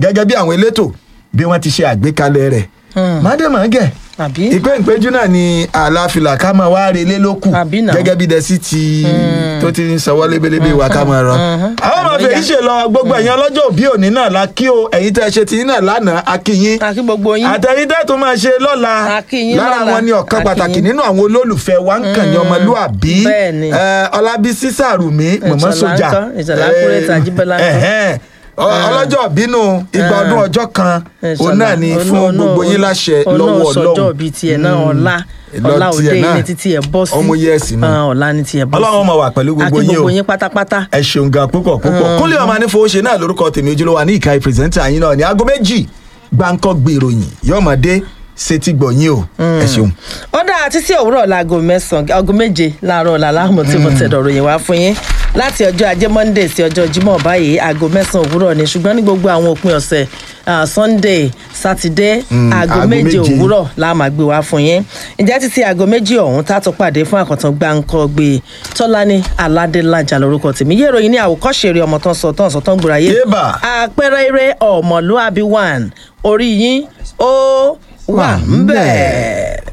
gẹ́gẹ́ bí àwọn elétò bí wọ́n ti ṣe àgbékalẹ̀ rẹ̀ mádèmọ́gẹ̀ àbí ìpè ìpéjú náà ni àlàáfíà ká máa wá relé lókù Àbí náà. gẹ́gẹ́ bí dẹ́sí ti tó ti ń sanwó lébélébé wa ká máa rọ. àwọn ọmọ fèyí ṣe lọ gbogbo ẹ̀yin ọlọ́jọ́ òbí òní náà la kí o ẹ̀yin tẹ́ ẹ ṣe ti yín náà lánàá a kí yín àkí gbogbo yín àtẹ̀yìn tẹ́ tó máa ṣe lọ́la A kí yín lára lọ́la. wọn ni ọ̀kan A kí pàtàkì yín. nínú àwọn olólùfẹ́ wa ń kàn ní ọmọlúàbí Bẹ́ẹ̀ni. Eh, ọlábísí sàrùmí mọ̀mọ́ Ìṣọ̀lá sójà ńkọ́? Ìṣọ̀lá Kúrẹ́tì Àjíbọ́lá ńkọ́? ẹ̀hẹ́n. Ọ- ọlọ́jọ́ bínú igba ọdún ọjọ́ kan òun náà ni fún gbogbo yín láṣẹ lọ́wọ́ ọlọ́run ọlọ́run bíi tiẹ̀ náà ọ̀la Lọ ọ̀la òde tiẹ̀ náà. ní títí ẹ̀ bọ́ sí Ọmọ yẹ́ẹ̀sì ni. Ah, ọ̀la ní tiẹ̀ bọ́ sí ọlọ́run máa wà pẹ̀lú gbogbo àti yín o gbogbo yín pátápátá ẹ ṣeun gan púpọ̀ púpọ̀ kúnlẹ̀ ọmọ anífowóṣe náà lórúkọ tèmi ojúlówó ní ìka ìpìrìsẹ́ńtà yín náà ní aago méjì gbáǹkọ́ gbèròyìn yọ̀ọ́mọdé sétí gbọ̀nyìn o ẹ ṣeun. ó dáa títí òwúrọ̀ láago mẹ́sàn-án aago méje láàárọ̀ ọ̀la láàmú tí mo tẹ̀dọ̀ ròyìn wá fún yín láti ọjọ́ ajé monday sí ọjọ́ jímọ̀ báyìí aago mẹ́sàn-án òwúrọ̀ ni ṣùgbọ́n ní gbogbo àwọn òpin ọ̀sẹ̀ ah, sunday saturday aago aago méje méje. òwúrọ̀ la máa gbé wá fún yín ǹjẹ́ títí aago méjì ọ̀hún tá a tún pàdé fún àkọ́tàn gbáǹkọ́ gbé tọ́lání aládélájà lórúkọ tèmi yé ìròyìn ní àwòkọ́ṣe eré ọmọ tán sọ tán sọ tán gbòòrà yé Yébà. àpẹẹrẹ eré ọmọlúàbí one orí yín ó wà ń bẹ̀.